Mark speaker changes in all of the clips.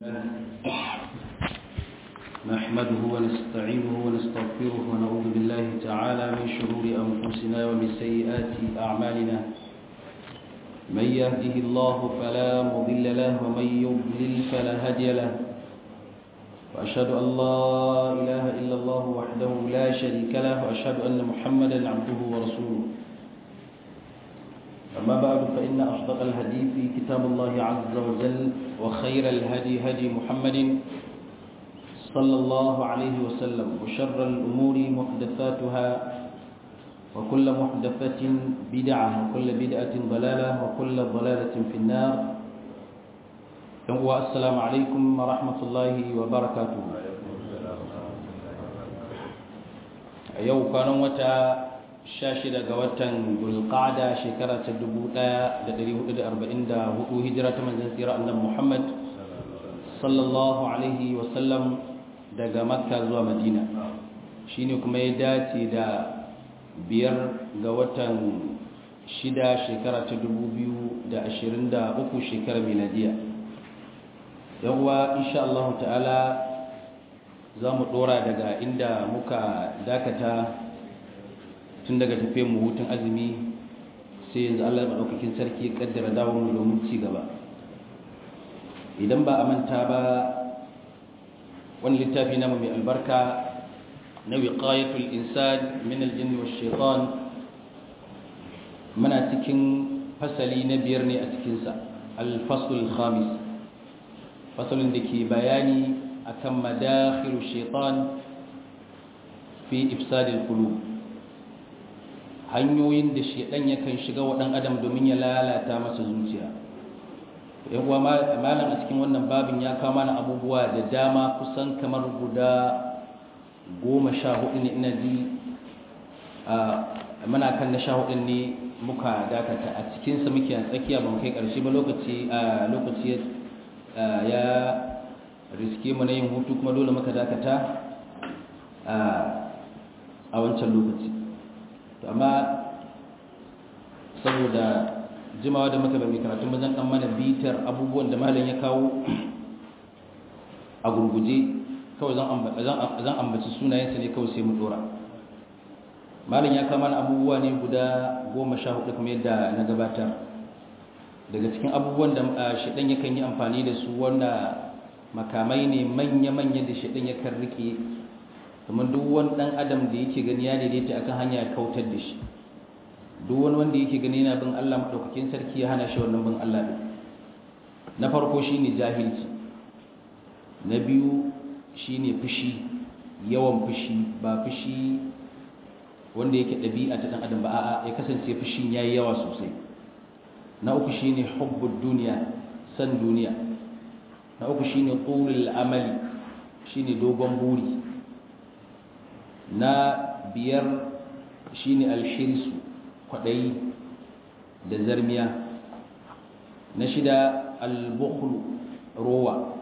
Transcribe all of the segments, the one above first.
Speaker 1: نحمده ونستعينه ونستغفره ونعوذ بالله تعالى من شرور أنفسنا ومن سيئات أعمالنا من يهده الله فلا مضل له ومن يضلل فلا هادي له وأشهد أن لا إله إلا الله وحده لا شريك له وأشهد أن محمدا عبده ورسوله أما بعد فإن أصدق الحديث كتاب الله عز وجل وخير الهدي هدي محمد صلى الله عليه وسلم وشر الأمور محدثاتها وكل محدثة بدعة وكل بدعة ضلالة وكل ضلالة في النار السلام عليكم ورحمة الله وبركاته يوم كانوا متى sha shida ga watan bulqada shekara ta dubu ɗaya da ɗari hudu da arba'in da hudu hijira ta manzan tsira annan muhammad sallallahu alaihi wasallam daga makka zuwa madina shine kuma ya dace da biyar ga watan shida shekara ta dubu biyu da ashirin da uku shekara miladiya yawwa insha Allah ta'ala za mu ɗora daga inda muka dakata tun daga tafiyar mu hutun azumi sai yanzu Allah maɗaukakin sarki ya kaddara dawo mu domin ci gaba idan ba a manta ba wani littafi namu mai albarka na wiqayatul insan min aljinn wash shaitan muna cikin fasali na biyar ne a cikin sa al-fasl khamis fasalin da ke bayani akan madakhilu shaitan fi ifsadil qulub hanyoyin da shedan yakan shiga wa dan adam domin ya lalata masa zuciya yawa malam a cikin wannan babin ya kawo mana abubuwa da dama kusan kamar guda goma sha hudu ne ina ji muna kan na sha hudu ne muka dakata a cikinsa muke a tsakiya ban kai karshe ba lokaci lokaci ya riske mu na yin hutu kuma dole muka dakata a wancan lokaci to amma saboda jimawa da muka bari karatu mazan dan mana bitar abubuwan da malam ya kawo a gurguje kawai zan ambaci sunayensa ne kawai sai mu dora malam ya kawo mana abubuwa ne guda goma sha hudu kuma yadda na gabatar daga cikin abubuwan da shaɗan yakan yi amfani da su wanda makamai ne manya-manya da shaɗan yakan rike kamar duk wani dan adam da yake gani ya daidaita akan hanya ya kautar da shi duk wani wanda yake gani yana bin Allah madaukakin sarki ya hana shi wannan bin Allah din na farko shine jahilci na biyu shine fushi yawan fushi ba fushi wanda yake dabi'a ta dan adam ba a'a ya kasance fushin yayi yawa sosai na uku shine hubbud duniya san duniya na uku shine qulul amali shine dogon buri na biyar shine alhirsu kwaɗayi da zarmiya na shida albukhlu rowa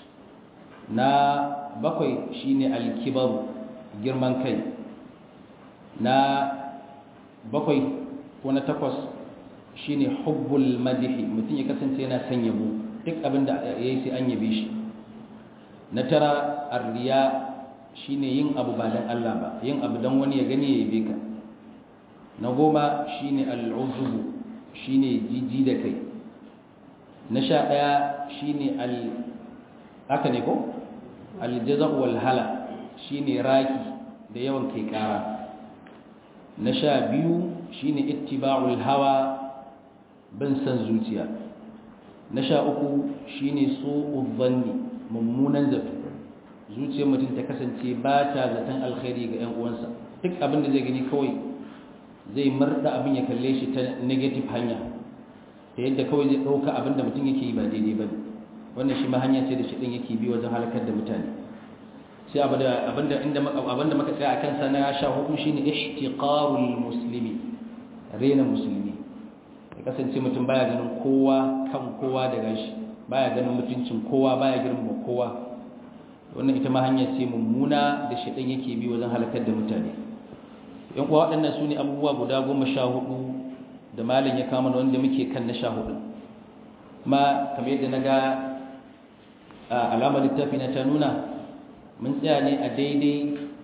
Speaker 1: na bakwai shine alkibaru girman kai na bakwai ko na takwas shine hubbul madihi mutum ya kasance yana son yabo duk abin da ya yi sai an yabe shi na tara arriya shine yin abu ba dan Allah ba yin abu dan wani ya gani ya yabe ka na goma shine al'uzubu shine jiji da kai na sha daya shine al haka ne ko aljaza'u wal hala shine raki da yawan kai kara na sha biyu shine ittiba'ul hawa bin san zuciya na sha uku shine su'udh dhanni mummunan zato zuciyar mutum ta kasance ba ta zaton alkhairi ga 'yan uwansa duk abin da zai gani kawai zai marda abin ya kalle shi ta negative hanya ta yadda kawai zai ɗauka abin da mutum yake yi ba daidai ba wannan shi ma hanya ce da shi ɗin yake bi wajen halakar da mutane sai abin da muka tsaya a kansa na sha hudu shine ihtiqarul muslimi rena musulmi ya kasance mutum baya ganin kowa kan kowa da gashi baya ganin mutuncin kowa baya girmama kowa wannan ita ma hanya ce mummuna da shaɗan yake bi wajen halakar da mutane yan kuwa waɗannan su ne abubuwa guda goma sha hudu da malin ya kama wanda muke kan na sha hudu ma kamar yadda na ga alamar littafi na ta nuna mun tsaya ne a daidai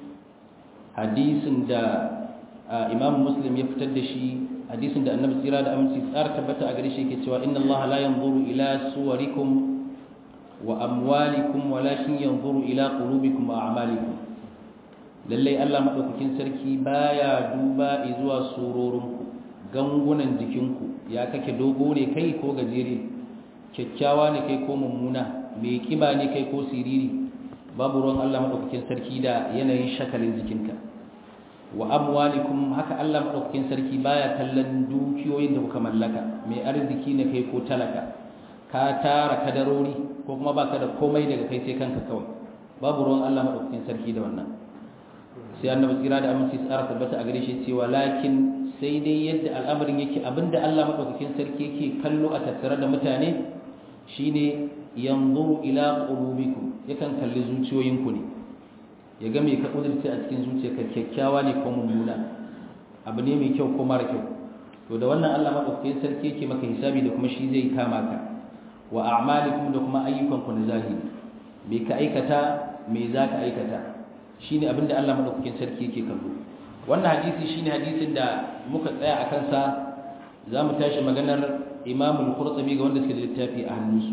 Speaker 1: hadisin da imam muslim ya fitar da shi hadisin da annabi tsira da aminci tsara tabbata a gare shi yake cewa inna allaha la yanzuru ila suwarikum wa amwalikum walakin yanzuru ila qulubikum wa a'malikum lallai Allah madaukakin sarki baya duba zuwa surorinku gangunan jikinku ya kake dogo ne kai ko gajere kyakkyawa ne kai ko mummuna mai kiba ne kai ko siriri babu ruwan Allah madaukakin sarki da yanayin shakalin jikinka wa amwalikum haka Allah madaukakin sarki baya kallon dukiyoyin da kuka mallaka mai arziki ne kai ko talaka ka tara kadarori ko kuma baka da komai daga kai sai kanka kawai babu ruwan Allah madaukakin sarki da wannan sai annabi tsira da aminci tsara tabbata a gare shi cewa lakin sai dai yadda al'amarin yake abinda Allah madaukakin sarki yake kallo a tattare da mutane shine yanzuru ila qulubikum yakan kalli zuciyoyinku ne ya ga me ka kudurce a cikin zuciyarka kyakkyawa ne ko mummuna abu ne mai kyau ko mara kyau to da wannan Allah madaukakin sarki yake maka hisabi da kuma shi zai kama ka wa a'malikum da kuma ayyukanku na zahiri me ka aikata me za ka aikata shine abinda Allah madaukakin sarki yake kallo wannan hadisi shine hadisin da muka tsaya a kansa za mu tashi maganar Imam al-Qurtubi ga wanda suke da littafi a hannunsu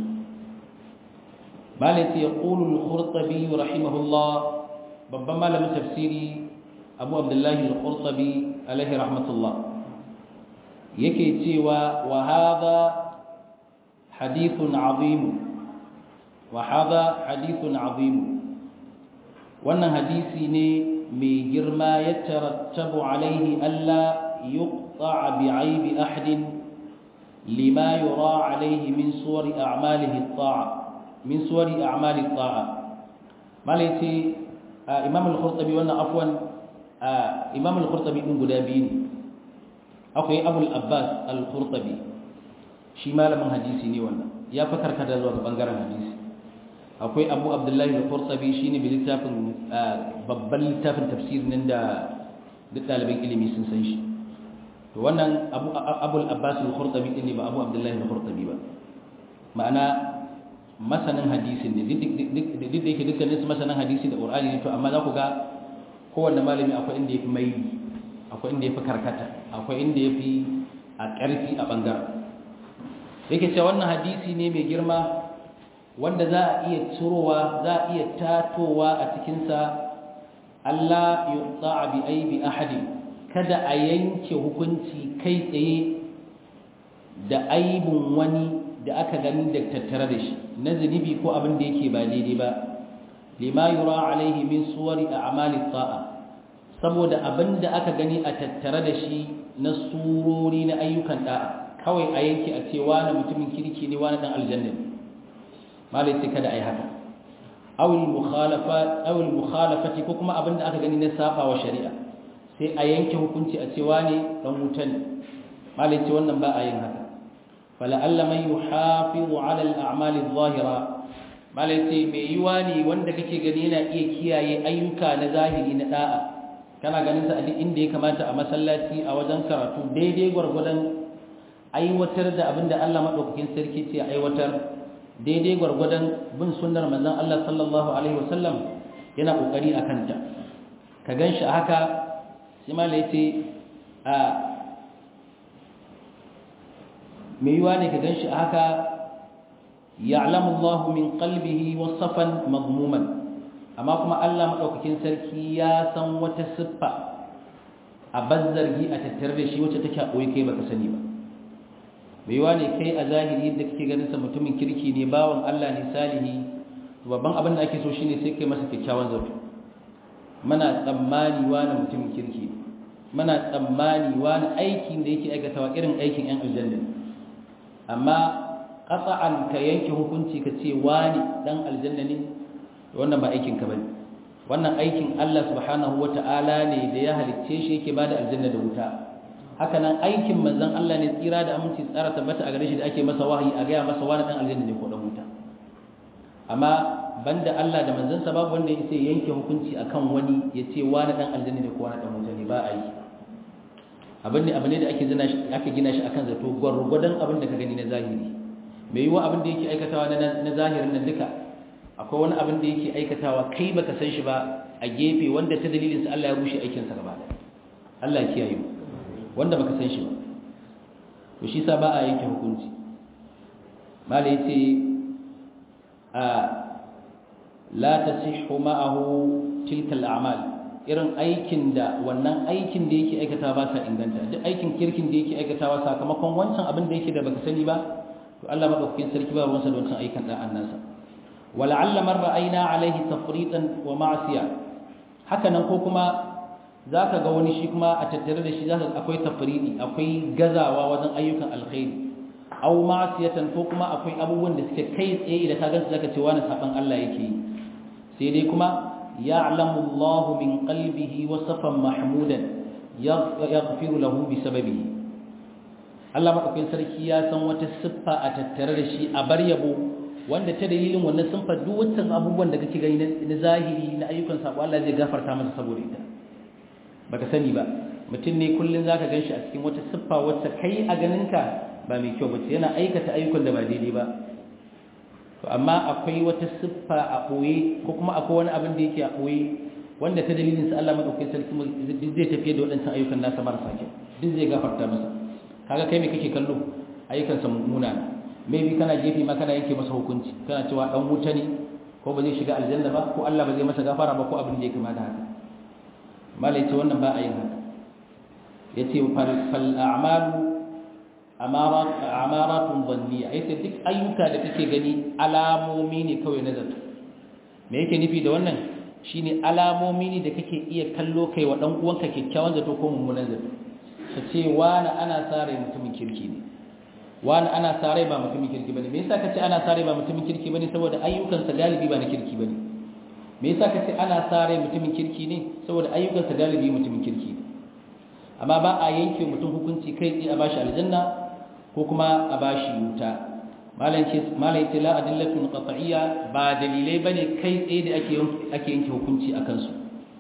Speaker 1: malai ya qulu al-Qurtubi rahimahullah babban malamin tafsiri Abu Abdullah al-Qurtubi alaihi rahmatullah yake cewa wa hadha hadithun azim wa hadha hadithun azim wannan hadisi ne mai girma ya tarattabu alaihi alla yuqta bi aibi ahadin lima yura alaihi min suwari a'malihi at-ta'a min suwari a'mali at-ta'a malaiti imam al-qurtubi wannan afwan imam al-qurtubi din guda biyu ne akwai abul abbas al-qurtubi shi malamin hadisi ne wannan ya fa karkata zuwa ga bangaren hadisi akwai abu abdullahi al-qurtubi shine bi littafin babban littafin tafsir nan da duk ɗaliban ilimi sun san shi to wannan abu abul abbas al-qurtubi din ne ba abu abdullahi al-qurtubi ba ma'ana masanin hadisin ne duk da yake dukkanin su masanin hadisi da qur'ani ne to amma za ku ga kowanne malami akwai inda yafi mai akwai inda yafi karkata akwai inda yafi a ƙarfi a bangaren yake cewa wannan hadisi ne mai girma wanda za a iya cirowa za a iya tatowa a cikinsa Allah yuta bi aibi ahadin kada a yanke hukunci kai tsaye da aibun wani da aka gani da tattare da shi na zunubi ko abin da yake ba daidai ba lima yura alaihi min suwari a'mali ta'a saboda abin da aka gani a tattare da shi na surori na ayyukan da'a kawai a yanke a ce wani mutumin kirki ne wani dan aljanna ne malai sai kada ai haka awil mukhalafa awil mukhalafati ko kuma abinda aka gani na saba wa shari'a sai a yanke hukunci a cewa ne dan wuta ne malai ce wannan ba a yin haka fala alla man yuhafizu ala al a'mal adh-dhahira malai ce mai yiwa ne wanda kake gani yana iya kiyaye ayyuka na zahiri na da'a kana ganin sa a duk inda ya kamata a masallaci a wajen karatu daidai gwargwadon aiwatar da abinda Allah madaukakin sarki ce aiwatar daidai gwargwadon bin sunnar manzon Allah sallallahu alaihi wasallam yana kokari a kanta ka ganshi haka sai malai yace a me yiwa ne ka ganshi haka ya'lamu Allah min qalbihi wasafan madmuman amma kuma Allah madaukakin sarki ya san wata siffa a bazzargi a tattare da shi wacce take a koyi kai baka sani ba bai wa ne kai a zahiri da kake ganin sa mutumin kirki ne bawan Allah ne salihi babban abin da ake so shine sai kai masa kyakkyawan zato muna tsammani wani mutumin kirki ne muna tsammani wani aikin da yake aikatawa irin aikin yan aljanna amma qat'an ka yanke hukunci ka ce wani dan aljanna ne wannan ba aikin ka bane wannan aikin Allah subhanahu wata'ala ne da ya halicce shi yake bada aljanna da wuta haka nan aikin manzon Allah ne tsira da aminci tsara tabbata a gare shi da ake masa wahayi a gaya masa wani dan aljanna ne ko dan wuta amma banda Allah da manzon sa babu wanda yake yanke hukunci akan wani ya ce wani dan aljanna ne ko wani dan wuta ne ba a yi abin ne abin ne da ake gina shi ake gina shi akan zato gwargwadon abin da ka gani na zahiri mai yiwa abin da yake aikatawa na na zahirin nan duka akwai wani abin da yake aikatawa kai baka san shi ba a gefe wanda ta dalilin sa Allah ya rushe aikin sa gaba ɗaya Allah ya kiyaye wanda baka san shi ba to shi sa ba a yanke hukunci mala yace a la tasihhu ma'ahu tilka al-a'mal irin aikin da wannan aikin da yake aikata ba sa inganta duk aikin kirkin da yake aikatawa sakamakon wancan abin da yake da baka sani ba to Allah madaukakin sarki ba ruwansa da wancan aikin dan annansa wala'alla man ra'ayna alaihi tafritan wa ma'siya haka nan ko kuma zaka ga wani shi kuma a tattare da shi zaka akwai tafridi akwai gazawa wajen ayyukan alkhairi aw ma'siyatan ko kuma akwai abubuwan da suke kai tsaye da ka gansu zaka ce wani saban Allah yake yi sai dai kuma ya'lamu Allahu min qalbihi wasafan mahmudan yaghfiru lahu bi sababihi Allah madaukakin sarki ya san wata siffa a tattare da shi a bar yabo wanda ta dalilin wannan sun faɗi wancan abubuwan da kake gani na zahiri na ayyukan sabo Allah zai gafarta masa saboda ita baka sani ba mutum ne kullun zaka ganshi a cikin wata siffa wacce kai a ganinka ba mai kyau bace yana aikata ayyukan da ba daidai ba to amma akwai wata siffa a boye ko kuma akwai wani abin da yake a boye wanda ta dalilin sa Allah madaukakin sarki zai tafiye da waɗancan ayyukan nasa marasa kyau duk zai gafarta masa kaga kai me kake kallo ayyukan sa munana maybe kana gefe ma kana yanke masa hukunci kana cewa dan wuta ne ko ba zai shiga aljanna ba ko Allah ba zai masa gafara ba ko abin da ya kama da haka malai ce wannan ba a yin haka yace fal fal a'malu amarat amaratun dhanniya yace duk ayyuka da kake gani alamomi ne kawai na zato me yake nufi da wannan shine alamomi ne da kake iya kallo kai wa dan uwanka kyakkyawan zato ko mummunan zato ka ce wani ana sare mutumin kirki ne wani ana sare ba mutumin kirki bane me yasa kace ana sare ba mutumin kirki bane saboda ayyukansa galibi ba na kirki bane me yasa kace ana sare mutumin kirki ne saboda ayyukansa galibi mutumin kirki ne amma ba a yanke mutum hukunci kai tsaye a bashi aljanna ko kuma a bashi wuta malam ce malam ce la adillatun qat'iyya ba dalilai bane kai tsaye da ake ake yanke hukunci akan su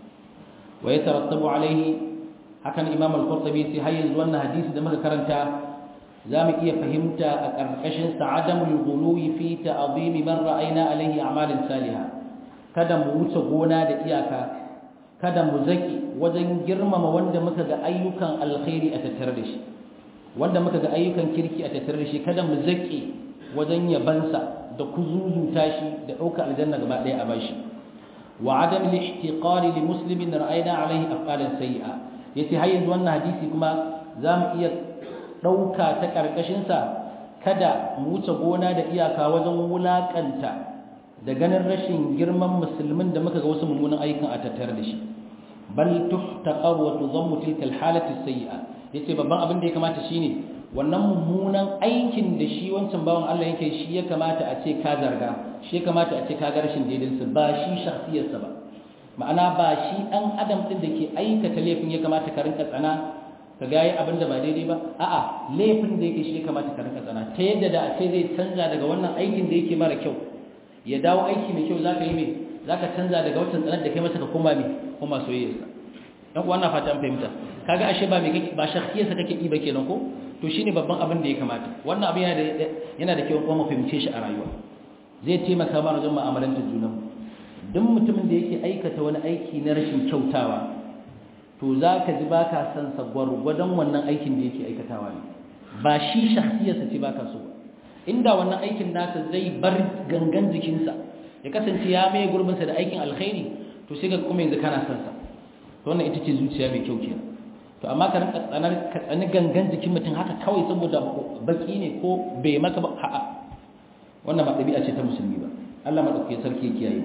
Speaker 1: wa yatarattabu alaihi hakan imam al-qurtubi sai har yanzu wannan hadisi da muka karanta zamu iya fahimta a karkashin sa'adamul ghuluwi fi ta'zimi man ra'ayna alaihi a'malin salihah kada mu wuce gona da iyaka kada mu zaki wajen girmama wanda muka ga ayyukan alkhairi a tattare da shi wanda muka ga ayyukan kirki a tattare da shi kada mu zaki wajen yabansa da kuzuzuta shi da ɗauka aljanna gaba ɗaya a bashi wa adam al-ihtiqari li muslimin ra'ayna alaihi af'alan sayyi'a yace har yanzu wannan hadisi kuma zamu iya ɗauka ta karkashin sa kada mu wuce gona da iyaka wajen wulakanta da ganin rashin girman musulmin da muka ga wasu mummunan ayyukan a tattare da shi bal tuhtaqar wa tudammu tilka al-halati as-sayyi'a yace babban abin da ya kamata shine wannan mummunan aikin da shi wancan bawan Allah yake shi ya kamata a ce ka zarga shi ya kamata a ce ka ga rashin daidansa ba shi shakhsiyarsa ba ma'ana ba shi dan adam din da ke aikata laifin ya kamata ka rinka tsana ka ga abin da ba daidai ba a'a laifin da yake shi ya kamata ka rinka tsana ta yadda da a ce zai canza daga wannan aikin da yake mara kyau ya dawo aiki mai kyau zaka yi mai zaka canza daga wancan tsanar da kai masa ka koma mai koma soyayyarsa dan uwa na fata an fahimta kaga ashe ba mai kake ba shakhsiyarsa kake yi ba kenan ko to shine babban abin da ya kamata wannan abin yana da yana da kyau kuma mu fahimce shi a rayuwa zai taimaka mana wajen mu'amalantar junan duk mutumin da yake aikata wani aiki na rashin kyautawa to zaka ji baka san sa gwargwadon wannan aikin da yake aikatawa ne ba shi shakhsiyarsa ce baka so inda wannan aikin nasa zai bar gangan jikinsa ya kasance ya mai gurbinsa da aikin alkhairi to sai ga kuma yanzu kana san sa to wannan ita ce zuciya mai kyau kenan to amma ka rinka tsanar ka tsani gangan jikin mutum haka kawai saboda baki ne ko bai maka ba a'a wannan ba ɗabi'a ce ta musulmi ba Allah madaukakin sarki ya kiyaye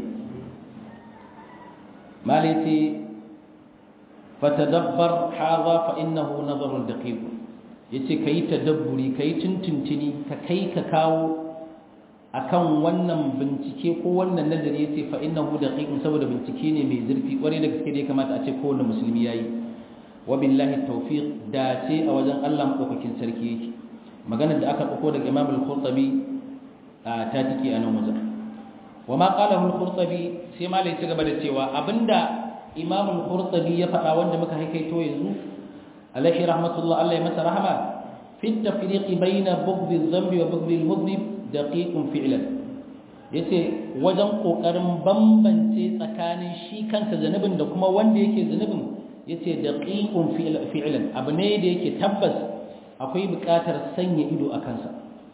Speaker 1: malaiti fatadabbar hadha fa innahu nazarun daqiq yace kai tadabburi kai tuntuntuni ka kai ka kawo akan wannan bincike ko wannan nazari yace fa innahu daqiqun saboda bincike ne mai zurfi kware da gaske da ya kamata a ce kowanne musulmi yayi wa billahi tawfiq da ce a wajen Allah madaukakin sarki yake maganar da aka dauko daga Imam al-Qurtubi ta tiki a nan wajen wa ma qalahu al-Qurtubi sai malai ci gaba da cewa abinda Imam al-Qurtubi ya faɗa wanda muka haikaito yanzu alaihi rahmatullah Allah ya masa rahama fi at-tafriq bayna bughd adh-dhanbi wa bughd al-mudhnib daqiqun fi'lan yace wajen kokarin bambance tsakanin shi kansa zanubin da kuma wanda yake zanubin yace daqiqun fi'lan abu ne da yake tabbas akwai buƙatar sanya ido a kansa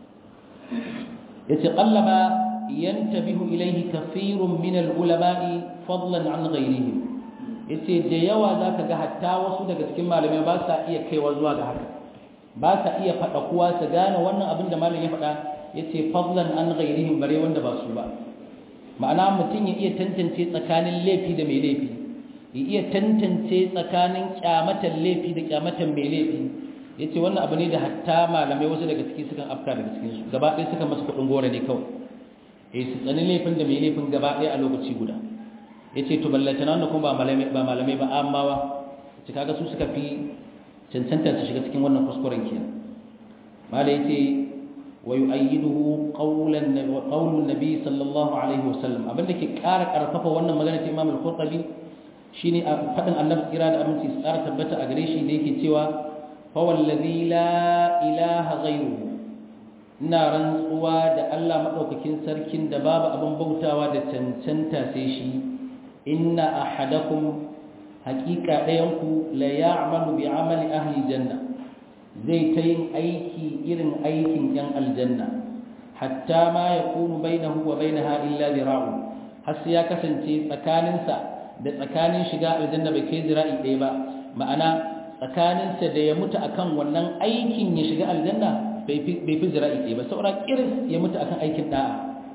Speaker 1: yace qallama yantabihu ilayhi kathirun min al-ulama'i fadlan an ghayrihim yace da yawa zaka ga hatta wasu daga cikin malamai ba sa iya kaiwa zuwa ga haka ba sa iya faɗa kuwa su gane wannan abin da malam ya faɗa yace fadlan an ghayrihim bare wanda ba su ba ma'ana mutum ya iya tantance tsakanin laifi da mai laifi ya iya tantance tsakanin kyamatan laifi da kyamatan mai laifi yace wannan abu ne da hatta malamai wasu daga ciki sukan afka daga cikin su gaba ɗaya suka masa kuɗin gora ne kawai eh su tsani laifin da mai laifin gaba ɗaya a lokaci guda yace to ballanta nan da kuma ba malamai ba malamai ba ammawa ce kaga su suka fi cancanta su shiga cikin wannan kuskuren kenan mala yace wa yu'ayyiduhu qawlan qawlun nabi sallallahu alaihi wasallam abinda ke ƙara ƙarfafa wannan magana ta Imam al-Qurtubi shine a fadin Annabi kira da aminci su ƙara tabbata a gare shi da yake cewa fa wallazi la ilaha ghayruhu ina rantsuwa da Allah madaukakin sarkin da babu abin bautawa da cancanta sai shi inna ahadakum haqiqa dayanku la ya'malu bi amali ahli janna zai ta yin aiki irin aikin yan aljanna hatta ma yakunu bainahu wa bainaha illa zira'u har sai ya kasance tsakaninsa da tsakanin shiga aljanna bai kai zira'i ɗaya ba ma'ana tsakaninsa da ya mutu akan wannan aikin ya shiga aljanna bai fi zira'i ɗaya ba saura kiris ya mutu akan aikin da'a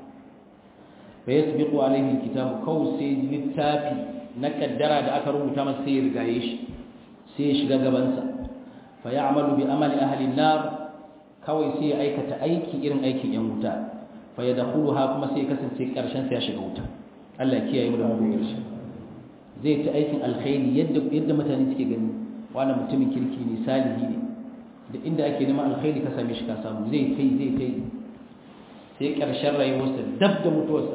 Speaker 1: fa yasbiqu alaihi alkitabu kaw sai littafi na kaddara da aka rubuta masa sai ya rigaye shi sai ya shiga gabansa fa ya'malu bi amali ahli an-nar kawai sai ya aikata aiki irin aikin yan wuta fa yadkhuluha kuma sai ya kasance karshen sa ya shiga wuta Allah ya kiyaye mu da mu karshe zai ta aikin alkhairi yadda yadda mutane suke gani wannan mutumin kirki ne salihi ne da inda ake neman alkhairi ka same shi ka samu zai kai zai kai sai karshen rayuwarsa dab da mutuwarsa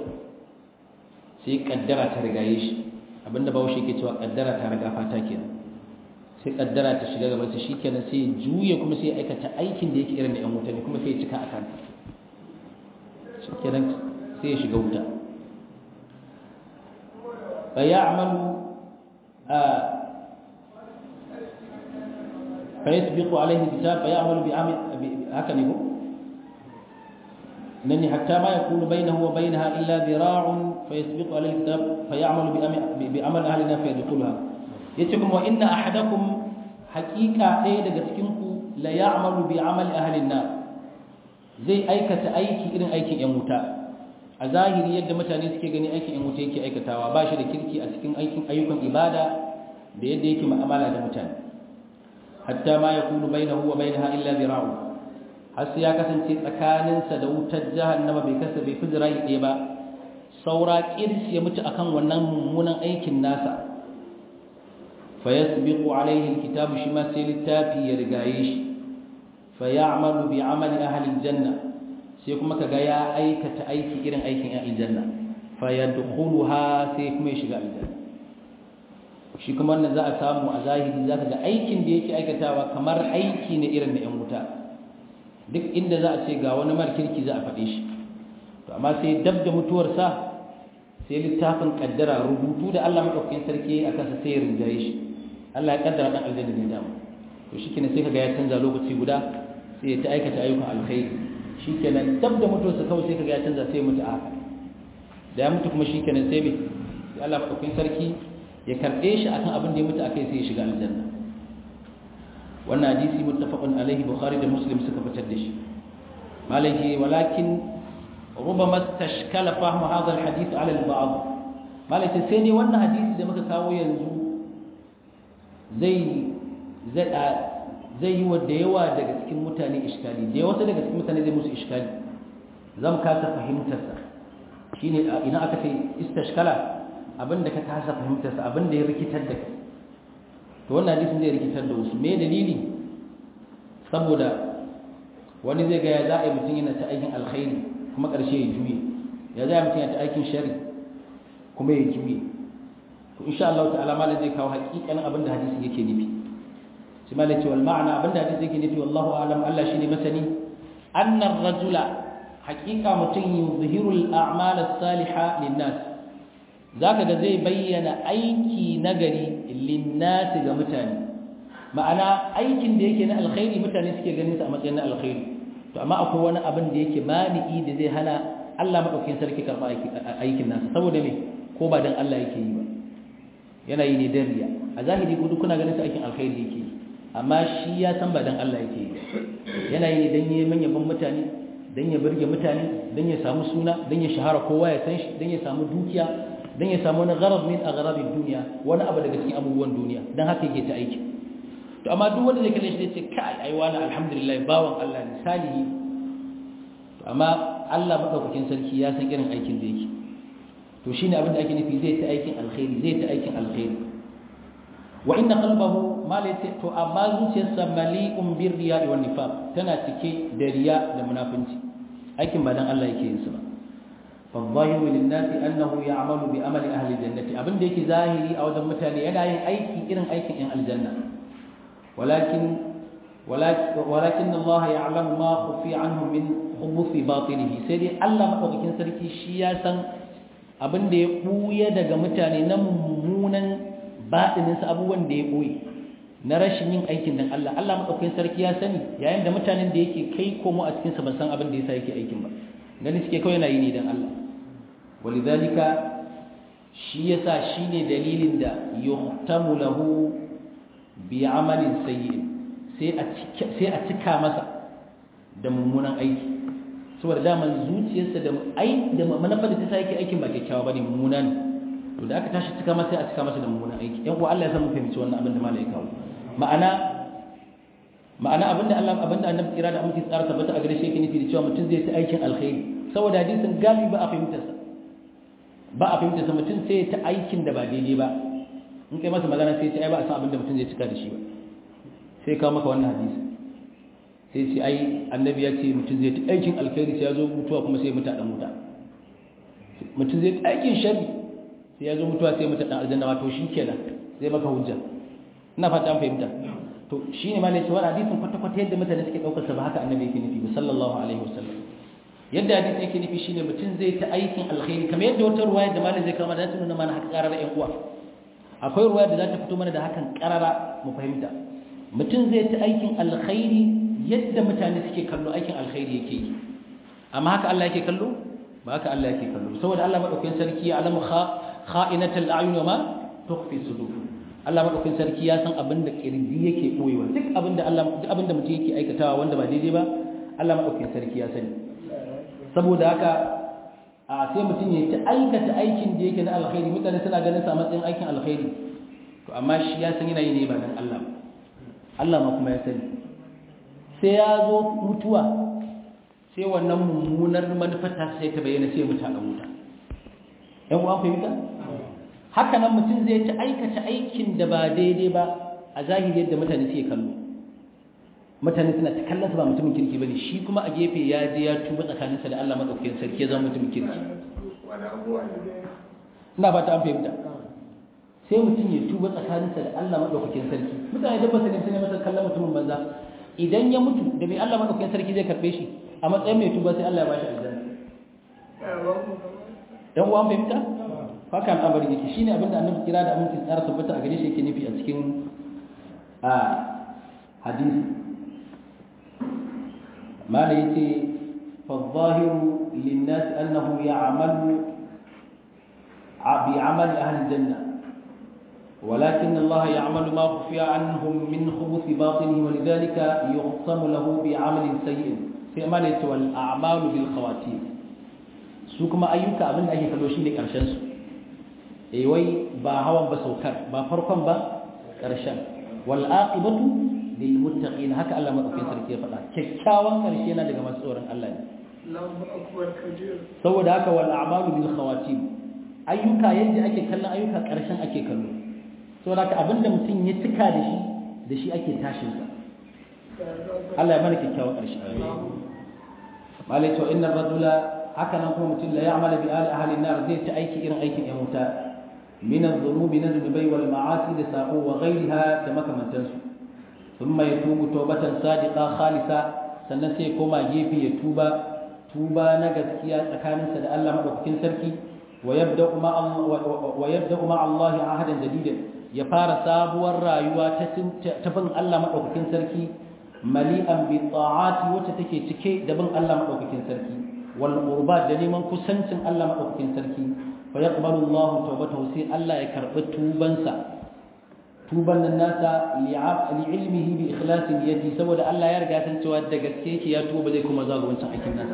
Speaker 1: sai kaddara ta rigaye shi abinda bawo shi ke cewa kaddara ta riga fata kenan sai kaddara ta shiga gaban sa shikenan sai ya juye kuma sai ya aikata aikin da yake irin da yan wuta ne kuma sai ya cika akan shikenan sai ya shiga wuta fa ya'malu فيسبق عليه الكتاب فيعمل بعمل هكذا يقول لأن حتى ما يكون بينه وبينها إلا ذراع فيسبق عليه الكتاب فيعمل بعمل أهلنا فيدخلها يتكم وإن أحدكم حقيقة إيه لقتكنكم لا يعمل بعمل أهل النار زي أيكة أيكي إذن أيكي يموتا a zahiri yadda mutane suke gani aikin yan wuta yake aikatawa ba shi da kirki a cikin aikin ayyukan ibada da yadda yake mu'amala da mutane hatta ma yakunu bainahu wa bainaha illa zira'u har sai ya kasance tsakaninsa da wutar jahannama bai kasa bai fi zira'i ɗaya ba saura kirs ya mutu akan wannan mummunan aikin nasa fa yasbiqu alaihi alkitabu shi ma sai littafi ya rigaye shi fa ya'malu bi amali ahli aljanna sai kuma kaga ya aikata aiki irin aikin ahli aljanna fa yadkhuluha sai kuma ya shiga aljanna shi kuma wannan za a samu a zahiri za ka ga aikin da yake aikatawa kamar aiki ne irin na 'yan wuta duk inda za a ce ga wani mara kirki za a faɗe shi to amma sai dab da mutuwarsa sai littafin kaddara rubutu da Allah maɗaukakin sarki a kansa sai ya rinjaye shi Allah ya kaddara ɗan aljanna ne dama to shi kenan sai ka ga ya canza lokaci guda sai ya ta aikata ayyukan alkhairi shi kenan dab da mutuwarsa kawai sai ka ga ya canza sai ya mutu a haka da ya mutu kuma shi kenan sai me sai Allah maɗaukakin sarki ya karɓe shi akan abin da ya mutu akai sai ya shiga aljanna wannan hadisi muttafaqun alaihi bukhari da muslim suka fitar da shi malaki walakin rubama tashkala fahmu hadha alhadith ala alba'd malaki sai ne wannan hadisi da muka kawo yanzu zai zai zai yi wa da yawa daga cikin mutane iskali da yawa daga cikin mutane zai musu iskali zan kasa fahimtarsa shine idan aka ce istashkala abinda ka kasa fahimtarsa abinda ya rikitar da kai to wannan hadisin zai rikitar da wasu me dalili saboda wani zai ga ya za a yi mutum yana ta aikin alkhairi kuma ƙarshe ya juye ya za a yi mutum yana ta aikin shari kuma ya juye to insha Allah ta'ala malam zai kawo haƙiƙanin abin da hadisin yake nufi shi malam ce wal ma'ana abin da hadisin yake nufi wallahu a'lam Allah shine masani annar rajula haƙiƙa mutum yuzhirul a'mal as-salihah lin-nas zaka ga zai bayyana aiki nagari lin-nas ga mutane ma'ana aikin da yake na alkhairi mutane suke ganin sa a matsayin na alkhairi to amma akwai wani abin da yake mani'i da zai hana Allah madaukakin sarki karba aikin nasa saboda me ko ba dan Allah yake yi ba yana yi ne dan riya a zahiri gudu kuna ganin sa aikin alkhairi yake yi amma shi ya san ba dan Allah yake yi yana yi ne dan yi manyan mutane dan ya burge mutane dan ya samu suna dan ya shahara kowa ya san shi dan ya samu dukiya dan ya samu wani gharab min aghrabid dunya wani abu daga cikin abubuwan duniya dan haka yake ta aiki to amma duk wanda zai kalle shi zai ce kai ai wani alhamdulillah bawan Allah ne salihi to amma Allah madaukakin sarki ya san irin aikin da yake to shine abin da ake nufi zai ta aikin alkhairi zai ta aikin alkhairi wa inna qalbahu ma laysa to amma zuciyarsa mali'un bir riya'i wan nifaq tana cike da riya da munafinci aikin ba dan Allah yake yin su ba fa zahiru lin nasi annahu ya'malu bi amali ahli jannati abin da yake zahiri a wajen mutane yana yin aiki irin aikin yan aljanna ولكن ولكن الله يعلم ما خفي عنه من خبث باطنه sai dai Allah madaukakin sarki shi ya san abin da ya buya daga mutane na mummunan batinin sa abubuwan da ya boye na rashin yin aikin dan Allah Allah madaukakin sarki ya sani yayin da mutanen da yake kai komo a cikin sa ban san abin da yasa yake aikin ba gani suke kawai yana yi ne dan Allah walidhalika shi yasa shine dalilin da yuhtamu lahu bi amalin sayyi sai a cika masa da mummunan aiki saboda daman zuciyarsa da ai da manufar da ta sa yake aikin ba kyakkyawa bane mummuna ne to da aka tashi cika masa sai a cika masa da mummunan aiki yan uwa Allah ya san mu fahimci wannan abin da malai kawo ma'ana ma'ana abinda Allah abinda annabi kira da amince tsara tabbata a gare shi yake nufi da cewa mutum zai ta aikin alkhairi saboda hadisin galibi ba a fahimtarsa ba a fahimtarsa mutum sai ta aikin da ba daidai ba in kai masa magana sai ce ai ba a san abin da mutum zai cika da shi ba sai kawo maka wannan hadisi sai ce ai annabi ya ce mutum zai ta aikin alkhairi sai ya zo mutuwa kuma sai mutu a dan muta mutum zai aikin sharri sai ya zo mutuwa sai mutu dan aljanna wato shi kenan zai maka hujja ina fata an fahimta to shine ma ne ce wannan hadisin kwata kwata yadda mutane suke daukar sa ba haka annabi yake nufi ba sallallahu alaihi wasallam yadda hadisin yake nufi shine mutum zai ta aikin alkhairi kamar yadda wata ruwaya da malam zai kama da ta nuna mana haka karar ƴan uwa akwai ruwa da za ta fito mana da hakan karara mu fahimta mutum zai ta aikin alkhairi yadda mutane suke kallo aikin alkhairi yake yi amma haka Allah yake kallo ba haka Allah yake kallo saboda Allah madaukakin sarki ya alamu kha'inatul a'yun wa ma tukhfi sudur Allah madaukakin sarki ya san abin da kirji yake boyewa duk abin da Allah duk abin da mutum yake aikatawa wanda ba daidai ba Allah madaukakin sarki ya sani saboda haka a sai mutum ya ta aikata aikin da yake na alkhairi mutane suna ganin sa matsayin aikin alkhairi to amma shi ya san yana yi ne ba dan Allah Allah ma kuma ya sani sai ya zo mutuwa sai wannan mummunar manufar ta sai ta bayyana sai mutu a wuta yan uwa fahimta haka nan mutum zai ta aikata aikin da ba daidai ba a zahiri yadda mutane suke kallo mutane suna ta kallon ba mutumin kirki bane shi kuma a gefe ya je ya tuba tsakaninsa da Allah madaukakin sarki ya zama mutumin kirki ina fata an fahimta sai mutum ya tuba tsakaninsa da Allah madaukakin sarki mutane da basu ne masa kallon mutumin banza idan ya mutu da mai Allah madaukakin sarki zai karbe shi a matsayin mai tuba sai Allah ya bashi aljanna dan uwan fahimta haka al'amari yake shine abinda annabi kira da aminci tsara tabbata a gare shi yake nufi a cikin a hadisi ما ليتي فالظاهر للناس أنه يعمل بعمل أهل الجنة ولكن الله يعمل ما خفي عنهم من خبث باطنه ولذلك يخصم له بعمل سيء في ما ليتي والأعمال بالخواتيم سوكما أيوك أبن أي كالوشي لك أرشانس إيوي با هوا بسوكر با فرقم با أرشان والآقبة lilmuttaqin haka Allah madaukakin sarki ya faɗa kyakkyawan karshe yana daga masu tsoron Allah ne saboda haka wal a'malu bil khawatim ayyuka yadda ake kallon ayyuka karshen ake kallo saboda haka abinda mutum ya cika da shi da shi ake tashin sa Allah ya mana kyakkyawan karshe malai to innar rajula haka nan kuma mutum la ya'malu bi ali ahli nar zai ta aiki irin aikin yan wuta min adh-dhunubi na zunubai wal ma'asi da saqo wa ghayriha da makamantansu ثم يتوب توبة صادقة خالصة sannan sai koma gefe ya tuba tuba na gaskiya tsakaninsa da Allah madaukakin sarki wa yabda'u ma wa yabda'u ma Allah ahadan jadida ya fara sabuwar rayuwa ta ta bin Allah madaukakin sarki mali'an bi ta'ati wacce take cike da bin Allah madaukakin sarki wal qurbat da neman kusancin Allah madaukakin sarki fa yaqbalu Allah tawbatahu sai Allah ya karbi tubansa tuban nan nasa li'ilmihi bi ikhlasi niyyati saboda Allah ya riga san cewa da gaske yake ya tuba zai kuma zaga wancan aikin nasa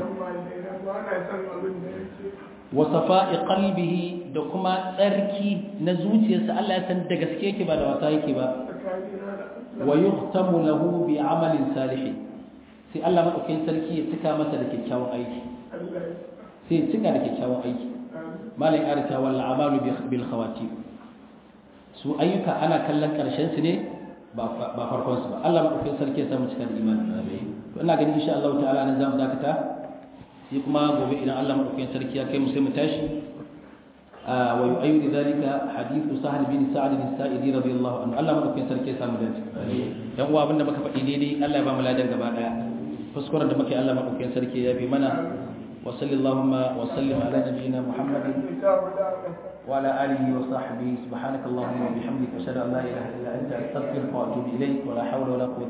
Speaker 1: wa safa'i qalbihi da kuma tsarki na zuciyarsa Allah ya san da gaske yake ba da wasa yake ba wa yuhtamu lahu bi amalin salih sai Allah madaukakin sarki ya cika masa da kyakkyawan aiki sai ya cika da kyakkyawan aiki malai arita wal amalu bil khawatim su ayyuka ana kallon karshen su ne ba farkon su ba Allah madaukakin sarki ya samu cika da imani to ina ganin insha Allah ta'ala nan zamu dakata sai kuma gobe idan Allah madaukakin sarki ya kai mu sai mu tashi wa yu'ayyidu dhalika hadithu sahal bin sa'd bin sa'idi radiyallahu anhu Allah madaukakin sarki ya samu dace dan uwa abinda muka faɗi daidai Allah ya ba mu ladan gaba daya kuskuren da muke Allah madaukakin sarki ya bi mana وصل اللهم وسلم على نبينا محمد وعلى آله وصحبه سبحانك اللهم وبحمدك أشهد أن لا إله إلا أنت أستغفرك وأتوب إليك ولا حول ولا قوة